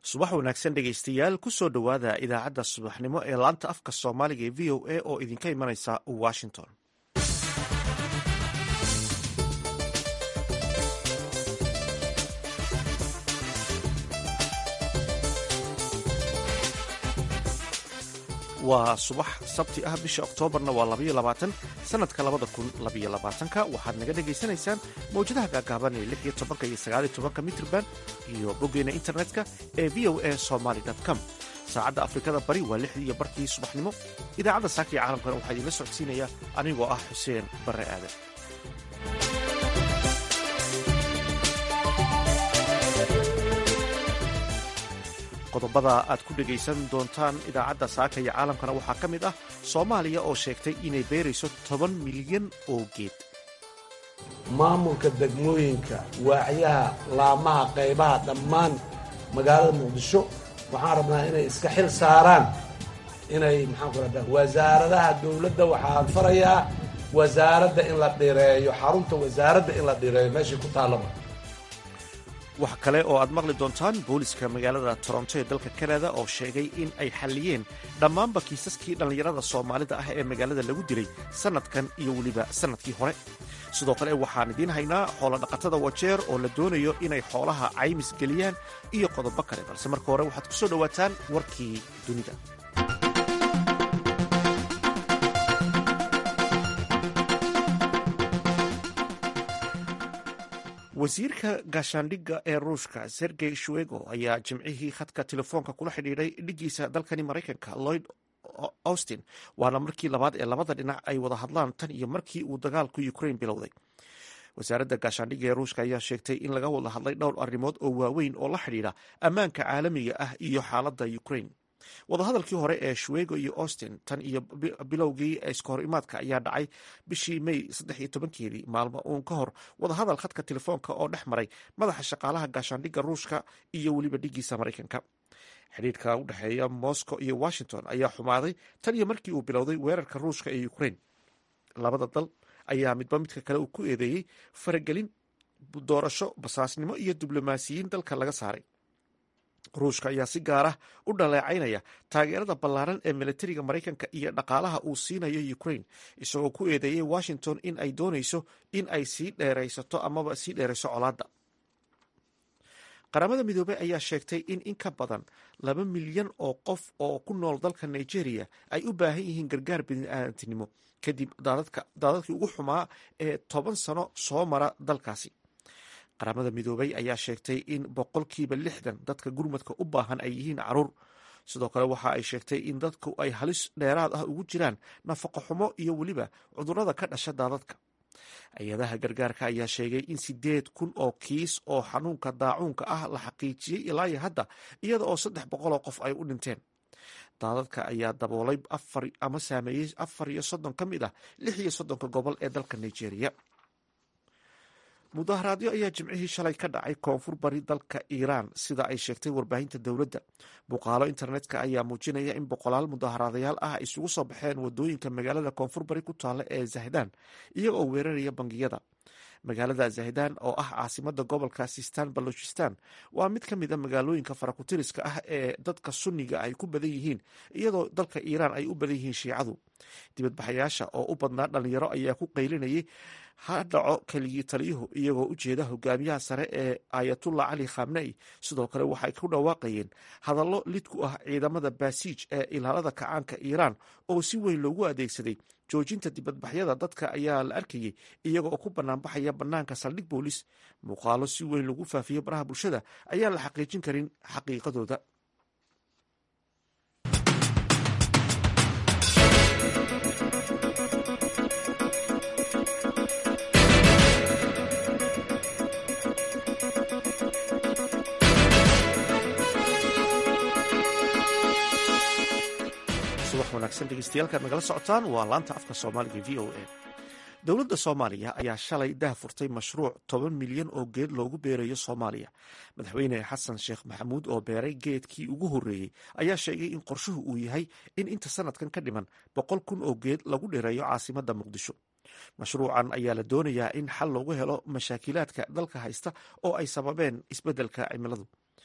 subax wanaagsan dhegaystayaal kusoo dhowaada idaacadda subaxnimo ee laanta afka soomaaliga ee v o a oo idinka imanaysa washington waa subax sabti ah bisha oktoobarna waa labaiyo labaatan sanadka labada kun labaiyo labaatanka waxaad naga dhagaysanaysaan mawjadaha gaagaaban ee lix iyo tobanka iyo sagaaliyo tobanka mitrban iyo boggeena internetka ee v o a somaly com saacadda afrikada bari waa lixdii iyo barkii subaxnimo idaacadda saaka iyo caalamkana waxaa idiinla socodsiinaya anigoo ah xuseen barre aadan qodobada aad ku dhegaysan doontaan idaacadda saaka iyo caalamkana waxaa ka mid ah soomaaliya oo sheegtay inay beerayso toban milyan oo geed maamulka degmooyinka waacyaha laamaha qaybaha dhammaan magaalada muqdisho waxaan rabnaa inay iska xil saaraan inay maxaan ku rahda wasaaradaha dowladda waxaan farayaa wasaaradda in la dhireeyo xarunta wasaaradda in la dhireeyo meeshai ku taallaba wax kale oo aad maqli doontaan booliska magaalada toronto ee dalka kanada oo sheegay in ay xalliyeen dhammaanba kiisaskii dhallinyarada soomaalida ah ee magaalada lagu dilay sannadkan iyo weliba sannadkii hore sidoo kale waxaan idiin haynaa xoolodhaqatada wajeer oo la doonayo inay xoolaha caymis geliyaan iyo qodobo kale balse marka hore waxaad ku soo dhowaataan warkii dunida wasiirka gaashaandhigga ee ruushka sergey shuego ayaa jimcihii khadka telefoonka kula xidhiidhay dhigiisa dalkani maraykanka lloyd austin waana markii labaad ee labada dhinac ay wada hadlaan tan iyo markii uu dagaalku ukrain bilowday wasaaradda gaashaandhigga ee ruushka ayaa sheegtay in laga wada hadlay dhowr arrimood oo waaweyn oo la xidhiidha ammaanka caalamiga ah iyo xaaladda ukrain wadahadalkii hore ee shuego iyo austin tan iyo bilowgii iskahor imaadka ayaa dhacay bishii may saddex iyo tobankeedii maalmo uun ka hor wadahadal khadka telefoonka oo dhex maray madaxa shaqaalaha gaashaandhigga ruushka iyo weliba dhigiisa maraykanka xidhiirka u dhexeeya moscow iyo washington ayaa xumaaday tan iyo markii uu bilowday weerarka ruushka ee ukrain labada dal ayaa midba midka kale uu ku eedeeyey faragelin doorasho basaasnimo iyo diblomaasiyiin dalka laga saaray ruushka ayaa si gaar ah u dhaleecaynaya taageerada ballaaran ee militariga maraykanka iyo dhaqaalaha uu siinayo ukrain isagoo ku eedeeyey washington in ay doonayso in ay sii dheeraysato amaba sii dheerayso colaadda qaramada midoobey ayaa sheegtay in in ka badan laba milyan oo qof oo ku nool dalka nigeria ay u baahan yihiin gargaar bini'aadantinimo kadib daadadkii ugu xumaa ee toban sano soo mara dalkaasi qaramada midoobey ayaa sheegtay in boqolkiiba lixdan dadka gurmadka u baahan ay yihiin caruur sidoo kale waxa ay sheegtay in dadku ay halis dheeraad ah ugu jiraan nafaqo xumo iyo weliba cudurrada ka dhasha daadadka hay-adaha gargaarka ayaa sheegay in sideed kun oo kiis oo xanuunka daacuunka ah la xaqiijiyey ilaa iyo hadda iyada oo saddex boqol oo qof ay u dhinteen daadadka ayaa daboolay afar ama saameeyey afar iyo soddon ka mid ah lix iyo soddonka gobol ee dalka nigeria mudaharaadyo ayaa jimcihii shalay ka dhacay koonfur bari dalka iiraan sida ay sheegtay warbaahinta dowladda muuqaalo internetka ayaa muujinaya in boqolaal mudaharaadayaal ah ay isugu soo baxeen wadooyinka magaalada koonfur bari ku taalla ee zahdaan iyaga oo weeraraya bangiyada magaalada zahdaan oo ah caasimada gobolka sistan balochistan waa mid ka mid a magaalooyinka farakutiriska ah ee dadka sunniga ay ku badan yihiin iyadoo dalka iiraan ay u badan yihiin shiicadu dibadbaxayaasha oo u badnaa dhalinyaro ayaa ku qaylinayay ha dhaco keligii taliyuhu iyagoo u jeeda hogaamiyaha sare ee ayatullah cali khamnei sidoo kale waxay ku dhawaaqayeen hadallo lid ku ah ciidamada baasiij ee ilaalada kacaanka iiraan oo si weyn loogu adeegsaday joojinta dibadbaxyada dadka ayaa la arkayay iyaga oo ku banaanbaxaya banaanka saldhig boolis muuqaalo si weyn lagu faafiyo baraha bulshada ayaan la xaqiijin karin xaqiiqadooda subax wanaagsan dhegeystayaal nagala socotaan waa laanta afka soomaaliga v o a dowladda soomaaliya ayaa shalay dah furtay mashruuc toban milyan oo geed loogu beerayo soomaaliya madaxweyne xasan sheekh maxamuud oo beeray geedkii ugu horreeyey ayaa sheegay in qorshuhu uu yahay in inta sanadkan ka dhiman boqol kun oo geed lagu dheereeyo caasimadda muqdisho mashruucan ayaa la doonayaa in xal loogu helo mashaakilaadka dalka haysta oo ay sababeen isbeddelka cimiladu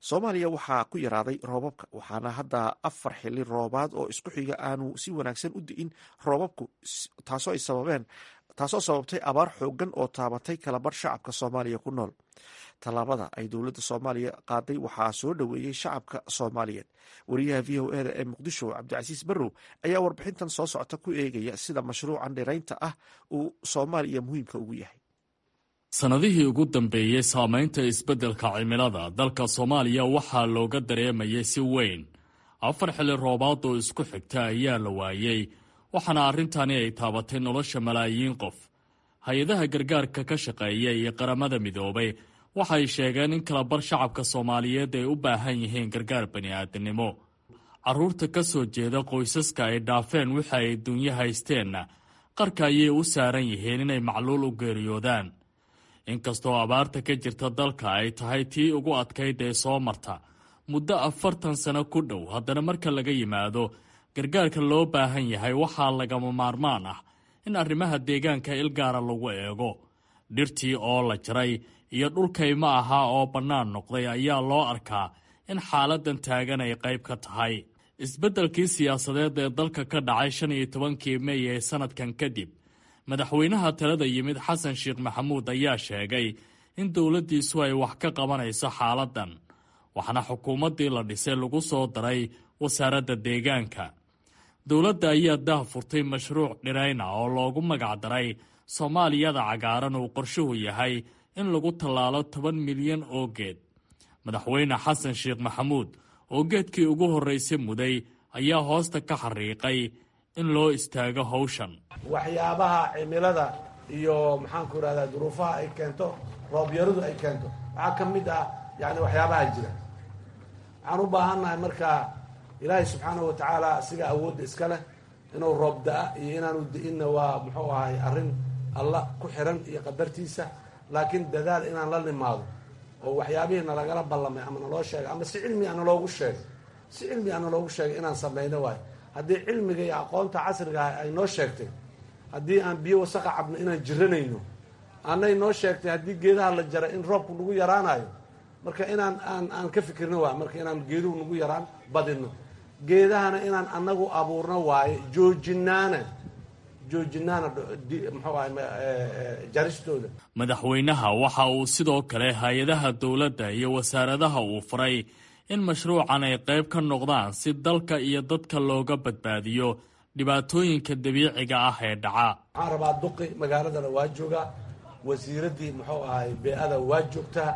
soomaaliya waxaa ku yaraaday roobabka waxaana hadda afar xili roobaad oo isku xiga aanu si wanaagsan u di'in roobabku taasoo ay sababeen taasoo sababtay abaar xoogan oo taabatay kalabar shacabka soomaaliya ku nool tallaabada ay dowladda soomaaliya qaaday waxaa soo dhoweeyey shacabka soomaaliyeed wariyaha v o eda ee muqdisho cabdicasiis barrow ayaa warbixintan soo socota ku eegaya sida mashruucan dhiraynta ah uu soomaaliya muhiimka ugu yahay sannadihii ugu dambeeyey saamaynta isbeddelka cimilada dalka soomaaliya waxaa looga dareemayay si weyn afar xilli roobaad oo isku xigta ayaa la waayey waxaana arrintani ay taabatay nolosha malaayiin qof hay-adaha gargaarka ka shaqeeya iyo qaramada midoobay waxay sheegeen in kalabar shacabka soomaaliyeed ay u baahan yihiin gargaar bani'aadamnimo carruurta ka soo jeeda qoysaska ay dhaafeen wixi ay dunyo haysteenna qarka ayay u saaran yihiin inay macluul u geeriyoodaan inkastoo abaarta ka jirta dalka ay tahay tii ugu adkayd ee soo marta muddo afartan sano ku dhow haddana marka laga yimaado gargaarka loo baahan yahay waxaa lagama maarmaan ah in arrimaha deegaanka ilgaara lagu eego dhirtii oo la jaray iyo dhulkayma ahaa oo bannaan noqday ayaa loo arkaa in xaaladdan taagan ay qayb ka tahay isbeddelkii siyaasadeed ee dalka ka dhacay shan iyo tobankii mey ee sannadkan kadib madaxweynaha talada yimid xasan sheekh maxamuud ayaa sheegay in dowladdiisu ay wax ka qabanayso xaaladdan waxaana xukuumaddii la dhisay lagu soo daray wasaaradda deegaanka dowladda ayaa dah furtay mashruuc dhirayna oo loogu magacdaray soomaaliyada cagaaran uu qorshuhu yahay in lagu tallaalo toban milyan oo geed madaxweyne xasan sheekh maxamuud oo geedkii ugu horraysay muday ayaa hoosta ka xariiqay in loo istaago hawshan waxyaabaha cimilada iyo maxaanku irahdaa duruufaha ay keento roobyaradu ay keento waxaa ka mid ah yani waxyaabaha jira waxaan u baahannahay markaa ilaahay subxaanahu watacaala asiga awoodda iska leh inuu roob da-a iyo inaanu da-inna waa muxuu ahay arrin alla ku xiran iyo qadartiisa laakiin dadaal inaan la nimaado oo waxyaabihii nalagala ballamay ama naloo sheegay ama si cilmi a naloogu sheegay si cilmi a naloogu sheegay inaan samayno waayo haddii cilmiga iyo aqoonta casriga ah ay noo sheegtay haddii aan biyo wasaqa cabno inaan jiranayno anay noo sheegtay haddii geedaha la jaray in roobku nagu yaraanayo marka inaan aan aan ka fikirno waay marka inaan geeduhu nagu yaraan badino geedahana inaan anagu abuurno waaye joojinaana joojinaana muxuu ahay jaristooda madaxweynaha waxa uu sidoo kale hay-adaha dowladda iyo wasaaradaha uu faray in mashruucan ay qayb ka noqdaan si dalka iyo dadka looga badbaadiyo dhibaatooyinka dabiiciga ah ee dhaca waxaan rabaa duqi magaaladana waa joogaa wasiiraddii muxuu ahay bee-ada waa joogtaa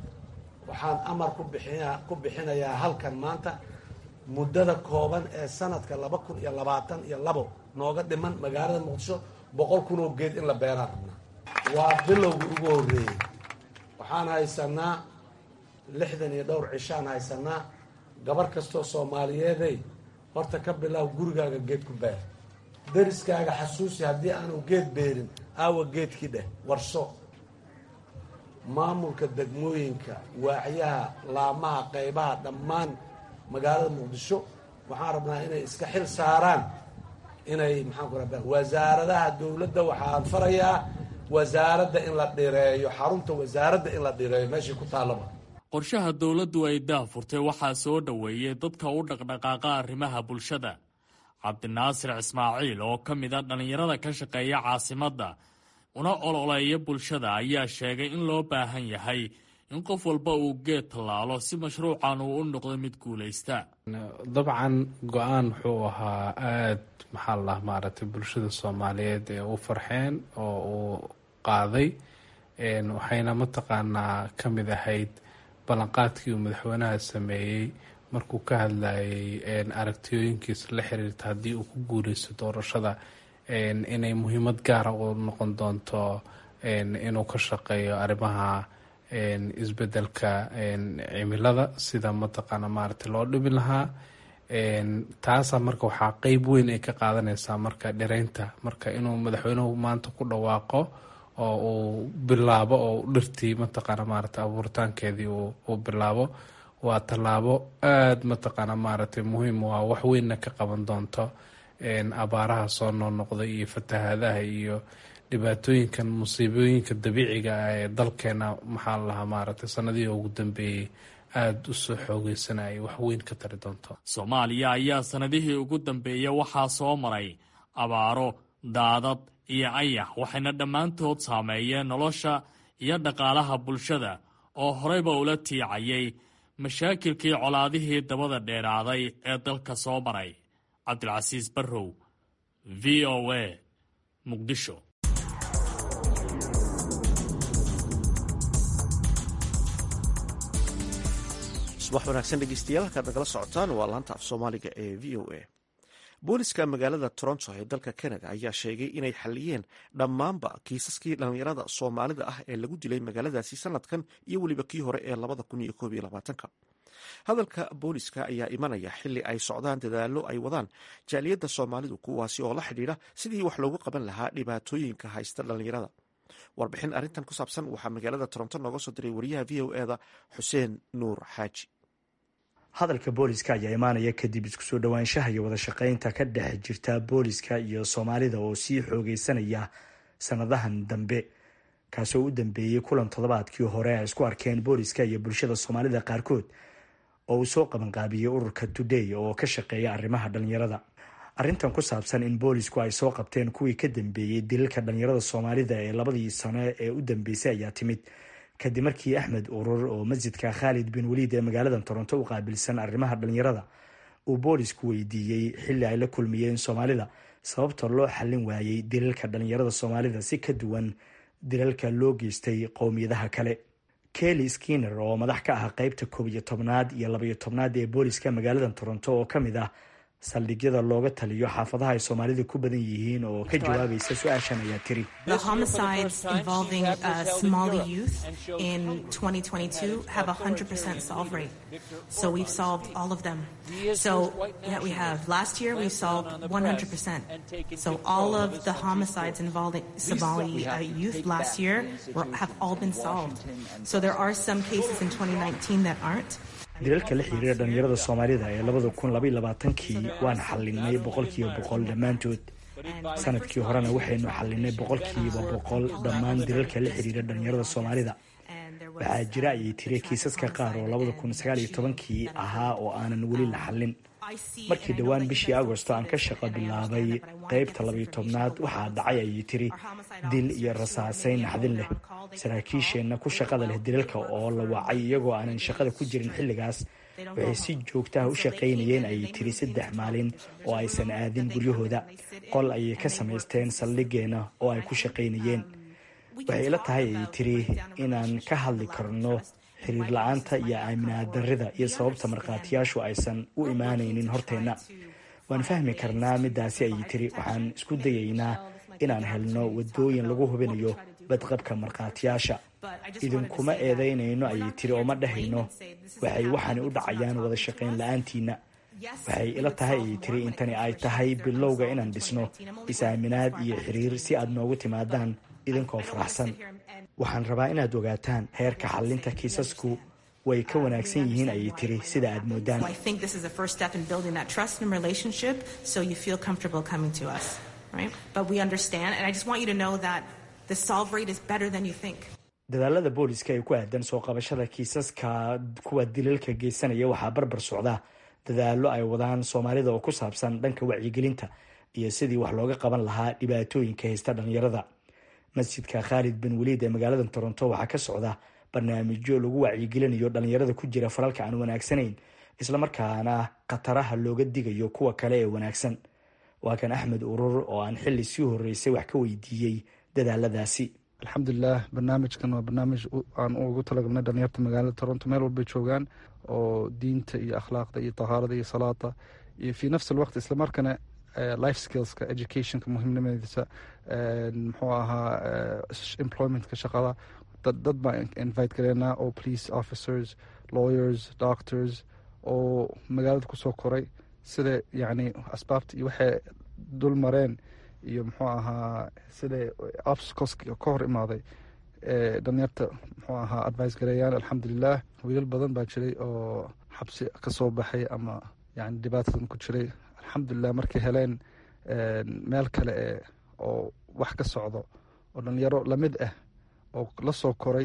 waxaan amar ku bixina ku bixinayaa halkan maanta muddada kooban ee sanadka laba kun iyo labaatan iyo labo nooga dhiman magaalada muqdisho boqol kun oo geed in la beeraan rabnaa waa bilowgii ugu horreeyey waxaan haysanaa lixdan iyo dhowr cishaan haysanaa gabar kastoo soomaaliyeeday horta ka bilaab gurigaaga geed ku beer dariskaaga xasuusi haddii aanu geed beerin aawa geedkii dheh warso maamulka degmooyinka waaxyaha laamaha qaybaha dhammaan magaalada muqdisho waxaan rabnaa inay iska xil saaraan inay maxaan ku rabaa wasaaradaha dowladda waxaan farayaa wasaaradda in la dhireeyo xarunta wasaaradda in la dhireeyo meeshii ku taallaba qorshaha dowladdu ay daahfurtay waxaa soo dhoweeyey dadka u dhaqdhaqaaqa arrimaha bulshada cabdinaasir ismaaciil oo ka mid a dhallinyarada ka shaqeeya caasimadda una ololeeya bulshada ayaa sheegay in loo baahan yahay in qof walba uu geed tallaalo si mashruucan uu u noqdo mid guulaysta dabcan go-aan wuxuu ahaa aada maxaa la maaragtay bulshada soomaaliyeed ee u farxeen oo uu qaaday waxayna mataqaanaa ka mid ahayd ballanqaadkii uu madaxweynaha sameeyey markuu ka hadlayay aragtiyooyinkiisa la xiriirta haddii uu ku guuleysto doorashada inay muhiimad gaara u noqon doonto inuu ka shaqeeyo arrimaha isbedelka cimilada sida mataqaana maaragtay loo dhibi lahaa taasa marka waxaa qeyb weyn ay ka qaadanaysaa marka dhireynta marka inuu madaxweynuhu maanta ku dhawaaqo oo uu bilaabo oo dhirtii mataqaana maaragtay abuuritaankeedii uu bilaabo waa tallaabo aada mataqaana maaragtay muhiim u ah wax weynna ka qaban doonto abaaraha soo noqnoqday iyo fatahaadaha iyo dhibaatooyinkan musiibooyinka dabiiciga ah ee dalkeena maxaa la lahaa maaragtay sanadihii ugu dambeeyey aada u soo xoogeysanaya wax weyn ka tari doonto soomaaliya ayaa sannadihii ugu dambeeya waxaa soo maray abaaro daadad iyo ayax waxayna dhammaantood saameeyeen nolosha iyo dhaqaalaha bulshada oo horeyba ula tiicayay mashaakilkii colaadihii dabada dheeraaday ee dalka soo maray cabdilcasiis barrow v o a muqdisho subax wanaagsan dhegeystayaal halkaad nagala socotaan waa laanta af soomaaliga ee v o a booliska magaalada toronto ee dalka canada ayaa sheegay inay xaliyeen dhammaanba kiisaskii dhallinyarada soomaalida ah ee lagu dilay magaaladaasi sanadkan iyo weliba kii hore ee labada kun iyo koob iyo labaatanka hadalka booliska ayaa imanaya xili ay socdaan dadaalo ay wadaan jaaliyadda soomaalidu kuwaasi oo la xidhiidha sidii wax loogu qaban lahaa dhibaatooyinka haysta dhallinyarada warbixin arrintan ku saabsan waxaa magaalada toronto nooga soo diray wariyaha v o eda xuseen nuur xaaji hadalka booliska ayaa imaanaya kadib isku soo dhowaanshaha iyo wada shaqaynta ka dhex jirta booliska iyo soomaalida oo sii xoogeysanaya sanadahan dambe kaasoo u dambeeyey kulan toddobaadkii hore ay isku arkeen booliska iyo bulshada soomaalida qaarkood oo uu soo qabanqaabiyey ururka today oo ka shaqeeya arrimaha dhallinyarada arrintan ku saabsan in boolisku ay soo qabteen kuwii ka dambeeyey dilalka dhallinyarada soomaalida ee labadii sano ee u dambeysay ayaa timid kadib markii axmed urur oo masjidka khaalid bin waliid ee magaalada toronto u qaabilsan arrimaha dhallinyarada uu boolisku weydiiyey xilli ay la kulmiyeen soomaalida sababta loo xallin waayey dilalka dhallinyarada soomaalida si ka duwan dilalka loo geystay qowmiyadaha kale kelly skinner oo madax ka ah qeybta koob iyo tobnaad iyo labaiyo tobnaad ee booliska magaalada toronto oo ka mid ah saldhigyada looga taliyo xaafadaha ay soomaalida ku badan yihiin oo ka jawaabaysa su-aashan ayaa tiri dilalka la xiriira dhallinyarada soomaalida ee labada kun labaiy labaatankii waan xalinay boqolkiiba boqol dhammaantood sanadkii horena waxaynu xalinay boqolkiiba boqol dhammaan dilalka la xiriira dhallinyarada soomaalida waxaa jira ayay tiri kiisaska qaar oo labada kun sagaal iyo tobankii ahaa oo aanan weli la xallin markii dhowaan bishii agosto aan ka shaqo bilaabay qeybta labayo tobnaad waxaa dhacay ayay tiri dil iyo rasaasayn naxdin leh saraakiisheenna ku shaqada leh dilalka oo la wacay iyagoo aanan shaqada ku jirin xilligaas waxay si joogtaha u shaqaynayeen ayay tiri saddex maalin oo aysan aadin guryahooda qol ayay ka samaysteen saldhigeenna oo ay ku shaqaynayeen waxay ila tahay ayay tiri inaan ka hadli karno xiriir la-aanta iyo aaminaad darrida iyo sababta markhaatiyaashu aysan u imaanaynin horteenna waan fahmi karnaa midaasi ayay tiri waxaan isku dayaynaa inaan helno wadooyin lagu hubinayo badqabka markhaatiyaasha idinkuma eedaynayno ayay tiri oo ma dhahayno waxay waxaani u dhacayaan wada shaqayn la-aantiina waxay ila tahay ayay tiri intani ay tahay bilowga inaan dhisno is-aaminaad iyo xiriir si aad noogu timaadaan idinkoo faraxsan waxaan rabaa inaad ogaataan heerka xallinta kiisasku way ka wanaagsan yihiin ayay tiri sida aad moodaan dadaalada booliska ee ku aadan soo qabashada kiisaska kuwa dilalka geysanaya waxaa barbar socda dadaalo ay wadaan soomaalida oo ku saabsan dhanka wacyigelinta iyo sidii wax looga qaban lahaa dhibaatooyinka haysta dhallinyarada masjidka khaalid bin waliid ee magaalada toronto waxaa ka socda barnaamijyo lagu wacyigelinayo dhallinyarada ku jira falalka aan wanaagsanayn islamarkaana khataraha looga digayo kuwa kale ee wanaagsan waa kan axmed urur oo aan xili sii horeysay wax ka weydiiyey dadaaladaasi alxamdulilah barnaamijkan waa barnaamij aan ugu talagalnay dhalinyarta magaalada toronto meel walbay joogaan oo diinta iyo akhlaaqda iyo tahaarada iyo salaada iyo fii nafsi alwaqt islamarkana life skillska educationka muhiimnimadiisa muxuu ahaa employmentka shaqada dad baan invite gareynaa oo police officers lawyers doctors oo magaalada kusoo koray sida yacni asbaabta iyo waxay dul mareen iyo muxuu ahaa sida obstacles ka hor imaaday dhalinyarta muxuu ahaa advice gareeyaan alxamdulilah wiilal badan baa jiray oo xabsi kasoo baxay ama yani dhibaatadan ku jiray alxamdulilah markay heleen meel kale e oo wax ka socdo oo dhalinyaro lamid ah oo la soo koray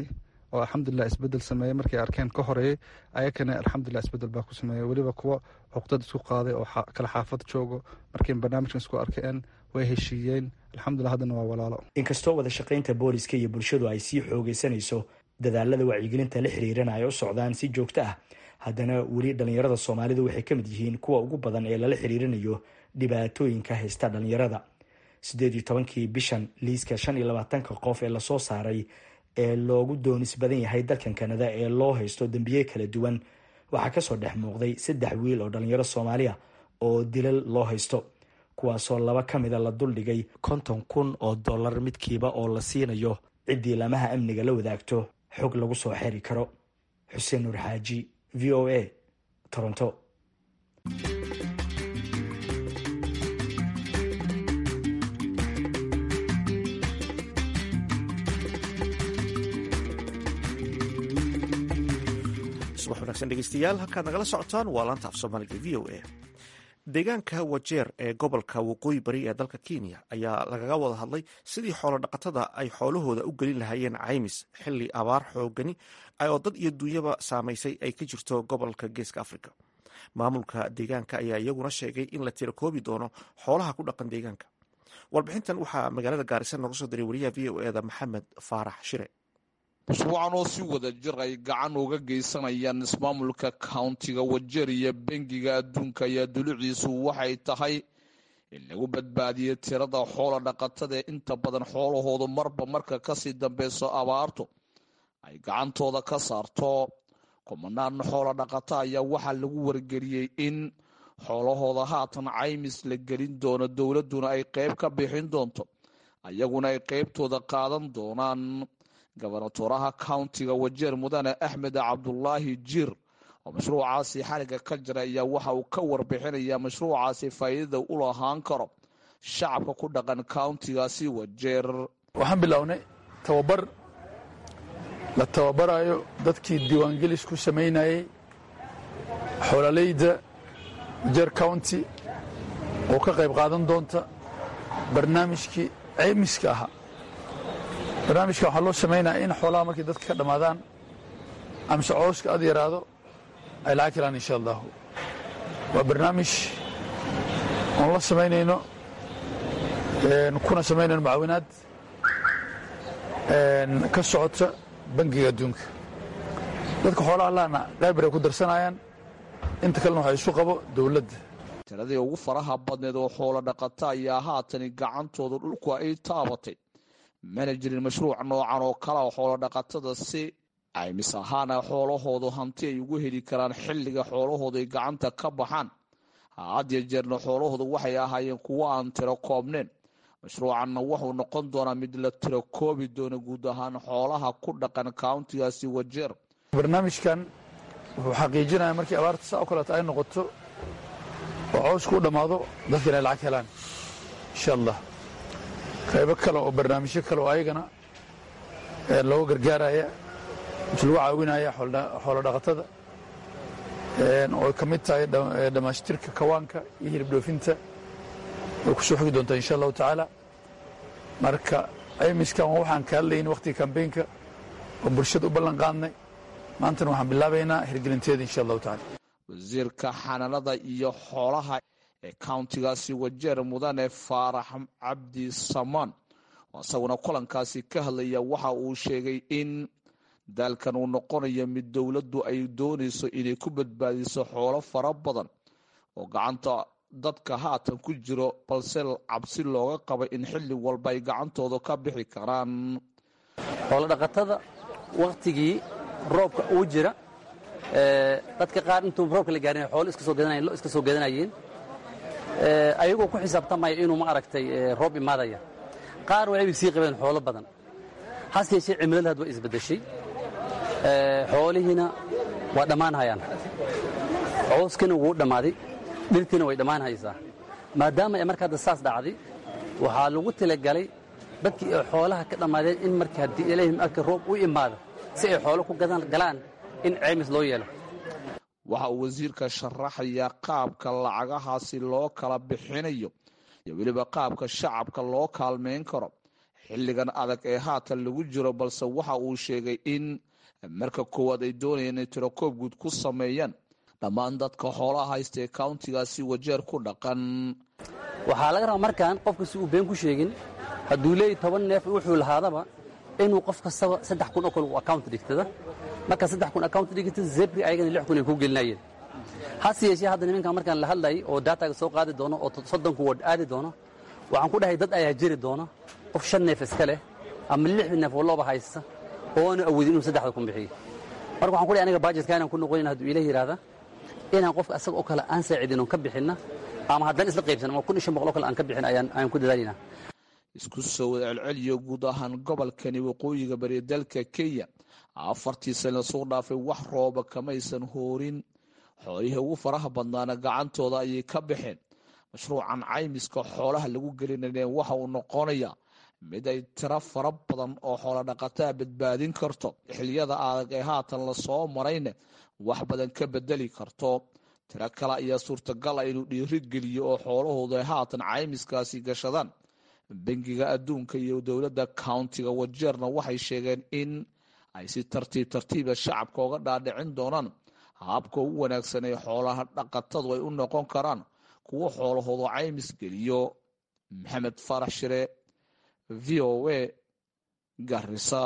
oo alxamdulilah isbedel sameeyey markay arkeen ka horeeyey ayakana alxamdulilah isbedel baa ku sameeyey weliba kuwa cuqdad isku qaaday oo kala xaafad joogo markay barnaamijkan isku arkeen way heshiiyeen alxamdulilah haddana waa walaalo inkastoo wada shaqaynta booliska iyo bulshadu ay sii xoogeysanayso dadaalada wacyigelinta la xiriirana ay u socdaan si joogto ah haddana weli dhallinyarada soomaalidu waxay ka mid yihiin kuwa ugu badan ee lala xiriirinayo dhibaatooyinka haysta dhallinyarada siddeed iyo tobankii bishan liiska shan iyo labaatanka qof ee lasoo saaray ee loogu doonis badan yahay dalkan kanada ee loo haysto dembiye kala duwan waxaa kasoo dhex muuqday saddex wiil oo dhallinyaro soomaaliya oo dilal loo haysto kuwaasoo laba ka mida la duldhigay konton kun oo dollar midkiiba oo la siinayo ciddii lamaha amniga la wadaagto xog lagu soo xeri karo xuseen nuur xaaji v o a toronto subax wanaagsan dhegeystayaal halkaad nagala socotaan waa laanta af soomaaliga v o a deegaanka wajeer ee gobolka waqooyi bari ee dalka kenya ayaa lagaga wada hadlay sidii xoolo dhaqatada ay xoolahooda u gelin lahaayeen caymis xili abaar xoogani oo dad iyo duunyaba saamaysay ay ka jirto gobolka geeska africa maamulka deegaanka ayaa iyaguna sheegay in la tirakoobi doono xoolaha ku dhaqan deegaanka warbixintan waxaa magaalada gaarisa nooga soo diray wariyaha v o eda maxamed faarax shire usbuucan oo si wada jir ay gacan uga geysanayaan ismaamulka countiga wajeer iyo bengiga adduunka ayaa duluciisu waxay tahay in lagu badbaadiyo tirada xoola dhaqatada ee inta badan xoolahoodu marba marka kasii dambeyso abaartu ay gacantooda ka saarto kumanaan xoola dhaqata ayaa waxaa lagu wargeliyey in xoolahooda haatan caymis la gelin doono dowladduna ay qeyb ka bixin doonto ayaguna ay qeybtooda qaadan doonaan gobernatoraha countiga wajeer mudane axmed cabdulaahi jiir oo mashruucaasi xaliga ka jira ayaa waxa uu ka warbixinayaa mashruucaasi faa'iidada u lahaan karo shacabka ku dhaqan countigaasi wajeer waxaan bilownay tababar la tababarayo dadkii diiwaangelis ku samaynayey xoololeyda wajeer county oo ka qayb qaadan doonta barnaamijkii ceymiska ahaa barnaamijka waxaa loo samaynaya in xoolaha markay dadka ka dhammaadaan amse cooska ad yaraado ay lacag helaan insha allahu waa barnaamij oon la samaynayno kuna samaynayno mucaawinaad ka socota bangiga adduunka dadka xoolaha laana qaybar ay ku darsanayaan inta kalena waxa isu qabo dowladda tiradii ugu faraha badneed oo xoolo dhaqata ayaa haatani gacantooda dhulku ay taabatay mana jirin mashruuc noocan oo kale oo xoolo dhaqatada si caymis ahaana xoolahoodu hanti ay ugu heli karaan xilliga xoolahoodu ay gacanta ka baxaan had iyo jeerna xoolahoodu waxay ahaayeen kuwo aan tiro koobneen mashruucanna wuxuu noqon doonaa mid la tiro koobi doono guud ahaan xoolaha ku dhaqan countigaasi wajeer barnaamijkan wuxuu xaqiijinaya markii abaarta saa o kaleeto ay noqoto oo cawsku u dhammaado dadka inay lacag helaan insha allah qaybo kale oo barnaamijyo kale oo ayagana looga gargaaraya mise lagu caawinaya xoolo dhaqatada oo ka mid tahay dhammaashtirka kawaanka iyo hilib dhoofinta way ku soo xogi doontaa insha allahu tacaala marka caymiskan waa waxaan ka hadlayni wakhtiga kambeynka oo bulshada u ballan qaadnay maantana waxaan bilaabaynaa hirgelinteeda insha allahu tacala wasiirka xanaanada iyo xoolaha ee countigaasi wajeer mudane faarax cabdi samaan oo isaguna kulankaasi ka hadlaya waxa uu sheegay in daalkan uu noqonayo mid dowladdu ay doonayso inay ku badbaadiso xoolo fara badan oo gacanta dadka haatan ku jiro balse cabsi looga qaba in xilli walba ay gacantooda ka bixi karaan xoolodhaqatada wakhtigii roobka uu jira dadka qaar intuu roobka la gaarin xoolo iska soo gadanayeen lo iska soo gadanayeen ayagoo ku xisaabtamaya inuu ma aragtay roob imaadaya qaar waxay sii qabeen xoolo badan hase yeeshee cimilada had way isbeddeshay xoolihiina waa dhammaan hayaan cooskina wuu dhammaaday dhirtiina way dhammaan haysaa maadaama ay marka hadda saas dhacday waxaa lagu talagalay dadkii ay xoolaha ka dhammaadeen in marka haddii ilaahi marka roob u imaado si ay xoolo ku galaan in ceymis loo yeelo waxa uu wasiirka sharaxayaa qaabka lacagahaasi loo kala bixinayo iyo weliba qaabka shacabka loo kaalmayn karo xilligan adag ee haatan lagu jiro balse waxa uu sheegay in marka koowaad ay doonayeen inay tirakoob guud ku sameeyaan dhammaan dadka xoolaha haysta ee countigaasi wajeer ku dhaqan waxaa laga rabaa markaan qofka si uu been ku sheegin hadduu leeyahy toban neef wuxuu lahaadaba inuu qof kastaba saddex kun oo kale uu account dhigtada markaa saddex kun account dhigata zebri ayagana lix kun ay ku gelinayeen hase yeeshee hadda nimankan markaan la hadlayay oo daataga soo qaadi doono oo soddonku ward aadi doono waxaan ku dhahay dad ayaa jiri doona qof shan neef iska leh ama lix neef oo looba haysta ooanu awoodin inuu saddexda kun bixiyo marka waxaan ku dhahay aniga bajetka inaan ku noqonin hadduu ilaah yidhaahda inaan qofka asaga oo kale aan saacidin oon ka bixinna ama haddana isla qaybsan ama kun iyo shan boqol oo kale aan ka bixin ayaan ayaan ku dadaalinaa isku soo wada celceliyo guud ahaan gobolkani waqooyiga bari dalka kenya afartii sane soo dhaafay wax rooba kamaysan hoorin xoolihii ugu faraha badnaana gacantooda ayay ka baxeen mashruucan caymiska xoolaha lagu gelinayeen waxa uu noqonaya mid ay tiro fara badan oo xoola dhaqataa badbaadin karto xiliyada adag ee haatan lasoo marayna wax badan ka bedeli karto tiro kale ayaa suurtagal ah inuu dhiirigeliyo oo xoolahoodu ay haatan caymiskaasi gashadaan bangiga adduunka iyo dowladda countiga wajeerna waxay sheegeen in ay si tartiib tartiiba shacabka uga dhaadhicin doonaan habka ugu wanaagsan ee xoolaha dhaqatadu ay u noqon karaan kuwo xoolahoodu caymis geliyo maxamed farax shire v o a garisa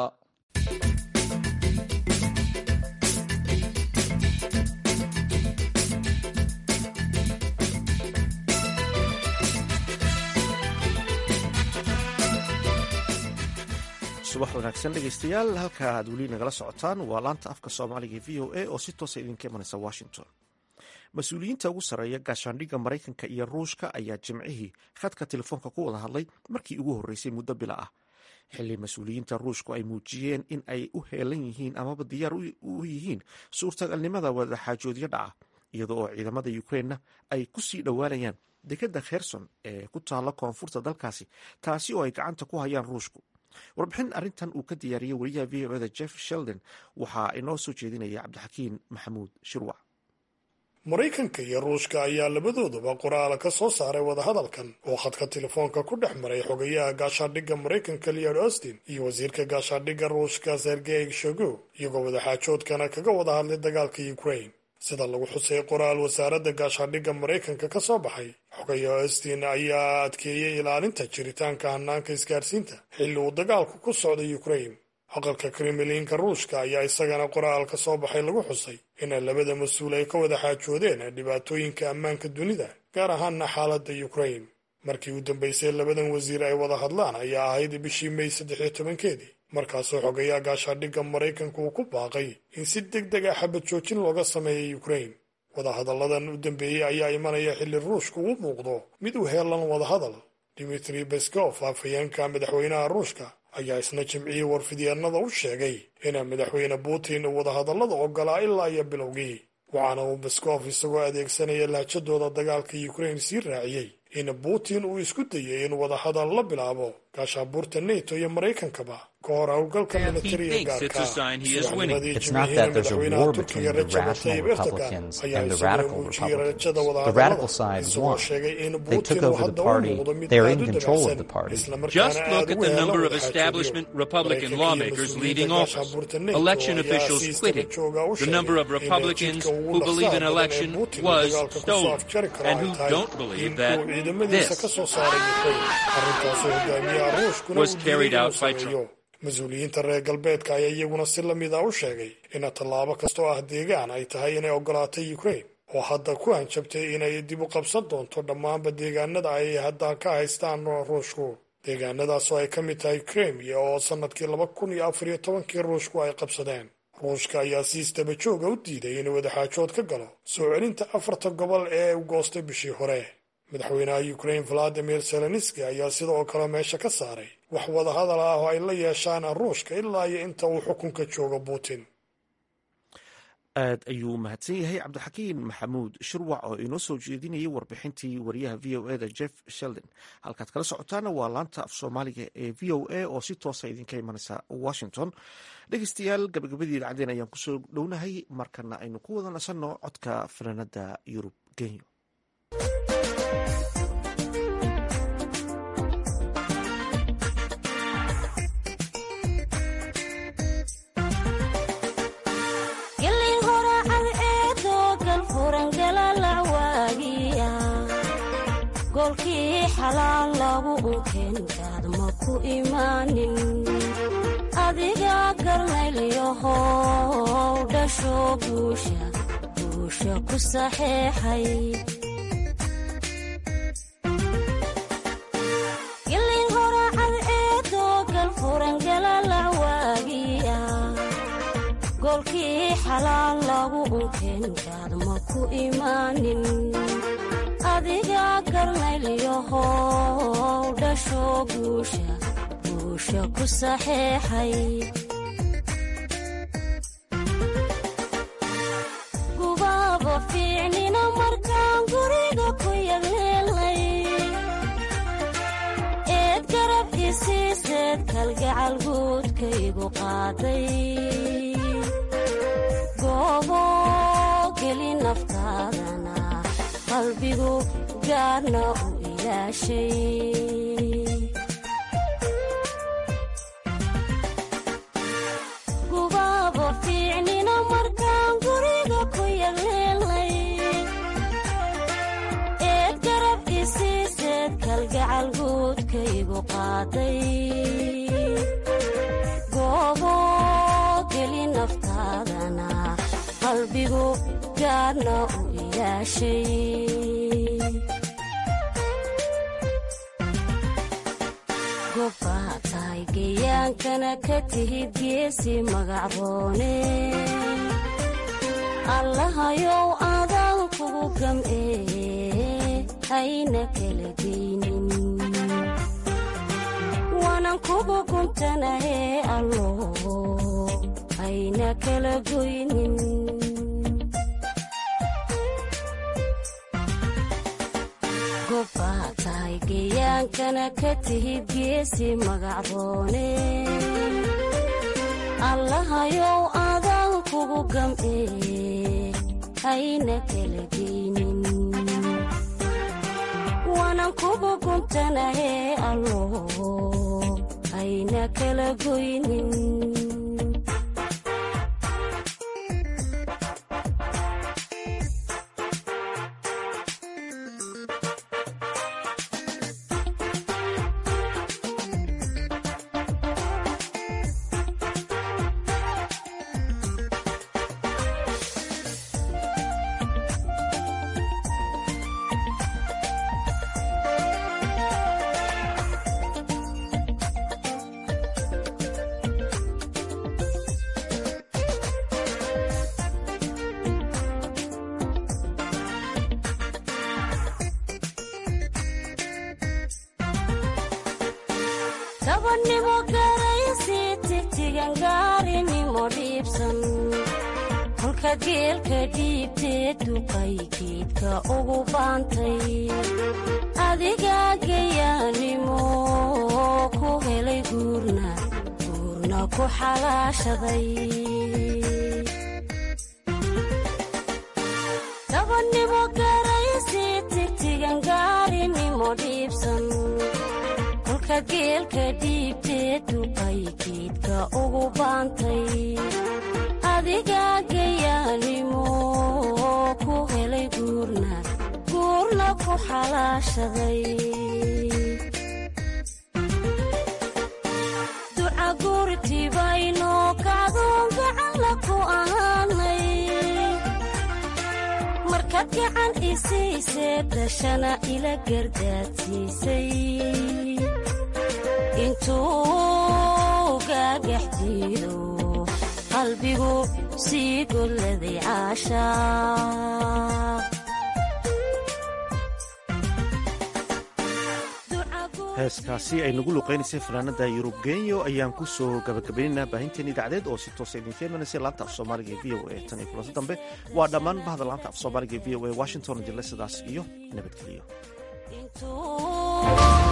subax wanaagsan dhegeystayaal halka aad weli nagala socotaan waa laanta afka soomaaliga v o a oo si toosa idinka imanaysa washington mas-uuliyiinta ugu sarreeya gaashaandhigga maraykanka iyo ruushka ayaa jimcihii khadka telefoonka ku wada hadlay markii ugu horreysay muddo bila ah xilli mas-uuliyiinta ruushku ay muujiyeen in ay u heelan yihiin amaba diyaar u yihiin suurtagalnimada wadaxaajoodyo dhaca iyadoo oo ciidamada ukrainna ay ku sii dhowaanayaan dekadda kherson ee ku taalla koonfurta dalkaasi taasi oo ay gacanta ku hayaan ruushku warbixin arrintan uu ka diyaariyey wariyaha v o eda jeff sheldon waxaa inoo soo jeedinaya cabdixakiin maxamuud shirwac maraykanka iyo ruushka ayaa labadooduba qoraal ka soo saaray wadahadalkan oo khadka telefoonka ku dhex maray xogayaha gaashaadhigga maraykanka leod austin iyo wasiirka gaashaadhigga ruushka sergey shogo iyagoo wadaxaajoodkana kaga wada hadlay dagaalka ukraine sida lagu xusay qoraal wasaaradda gaashaadhigga maraykanka ka soo baxay xogayaha austin ayaa adkeeyey ilaalinta jiritaanka hanaanka isgaarsiinta xilli uu dagaalku ku socday ukraine aqalka kremlinka ruushka ayaa isagana qoraal ka soo baxay lagu xusay ina labada mas-uul ay ka wada xaajoodeen dhibaatooyinka ammaanka dunida gaar ahaana xaaladda ukraine markii u dambeysay labadan wasiir ay wada hadlaan ayaa ahayd bishii may saddexiyo tobankeedii markaasoo xogayaha gaashaadhigga maraykanka uu ku baaqay in si deg deg ah xabad joojin looga sameeyay ukraine wadahadalladan u dambeeyey ayaa imanaya xilli ruushku u muuqdo mid u heelan wadahadal dimitri beskov afhayeenka madaxweynaha ruushka ayaa isna jimcihii warfidyeennada u sheegay ina madaxweyne putin uu wadahadallada ogolaa ilaa iyo bilowgii waxaana uu beskov isagoo adeegsanaya lahjadooda dagaalka ukraine sii raaciyey in putin uu isku dayay in wadahadal la bilaabo gaashaabuurta neto iyo maraykankaba ka hor howlgalka militariga gaarka subaxnimadii jimcihii madaxweynaha turkiga rajab tayyib erdogan ayaa isagoo muujiyey rajada wadahadallada isagoo sheegay in putin uu hadda u muuqdo mid aad u dabacsan islamarkaana aad ugu heelan establishment Republican lawmakers leaving office, election officials quitting, the number of Republicans who believe an election was stolen and who don't believe that this was carried out by Trump. mas-uuliyiinta reer galbeedka ayaa iyaguna si la mida u sheegay ina tallaabo kastoo ah deegaan ay tahay inay ogolaatay ukraine oo hadda ku hanjabtay inay dib u qabsan doonto dhammaanba deegaanada ay hadda ka haystaan ruushku deegaanadaasoo ay ka mid tahay kremia oo sannadkii laba kun iyo afar iyo tobankii ruushku ay qabsadeen ruushka ayaa si isdaba jooga u diiday inuu wadaxaajood ka galo soo celinta afarta gobol ee u goostay bishii hore madaxweynaha ukraine valadimir zelenski ayaa sida oo kale meesha ka saaray wax wadahadal ah oo ay la yeeshaan ruushka ilaa iyo inta uu xukunka joogo putin aad ayuu mahadsan yahay cabdixakiin maxamuud shirwac oo inoo soo jeedinayay warbixintii wariyaha v o eda jeff sheldon halkaad kala socotaana waa laanta af soomaaliga ee v o a oo si toosa idinka imanaysa washington dhegeystayaal gabagabadii dhacdeen ayaan kusoo dhownahay markana aynu ku wada nasanno codka fanaanada yurub genyo furangalalac waagiya goolkii xalaal lagu unkenkaad ma ku imaanin adiga garnaylyahow dhasho guusha guusha ku saxeexay gilin horacad eedoo gal furangalalac waagiya goolkii xalaal lagu unkenkaad ma ku imaanin adiga garnaylyahow dhasho guusha guusha ku saxeexay gubaaba fiicnina markaan guriga ku yagleelay eed garab isiiseed kalgacal guudkaygu qaaday goobo geli naftaadana qalbigu gaarna u ilaashay gubaaba fiicnina markaan guriga ku yagleelay eed garab isiiseed kalgacal guudkaygu qaaday goobo geli naftaadana qalbigu gaarna u gobbaa tahay geyaankana ka tihid geesi magacroone allahayow adaan kugu gam'ee hayna kala geynin waanan kugu guntanahee allo hayna kala goynin gobbaa tahay geyaankana ka tihid geesi magacroone allahayow adaan kugu gam'ee hayna kala geynin waanan kugu guntanahee allo hayna kala goynin dabannimo garaysi tigtigan gaarinimo dhiibsan kolka geelka dhiibtee duqay geedka ugu baantay adigaa gayaanimo ku helay guurna guurna ku xalaashaday dabannimo garaysi tigtigan gaarinimo dhiibsan kolka geelka dhiibtee duqay geedka ugu baantay adigaa gayaanimo ku helay guurna guurna ku xalaashaday duca guurtibayno kacdoon gacanla ku ahaanay markaad gacan isiisee dashana ila gardaadsiisay intuu gaagaxdiido qalbigu sii golladay caashaa heeskaasi ay nagu luqaynaysay fanaanada yurub genyo ayaan ku soo gabagabaynaynaa baahinteen idaacadeed oo si toosa idinka imanaysa laanta af soomaaliga ee v o a tan iyo kulanti dambe waa dhammaan bahda laanta af soomaaliga ee v o a washington jile sidaas iyo nabadgeliyo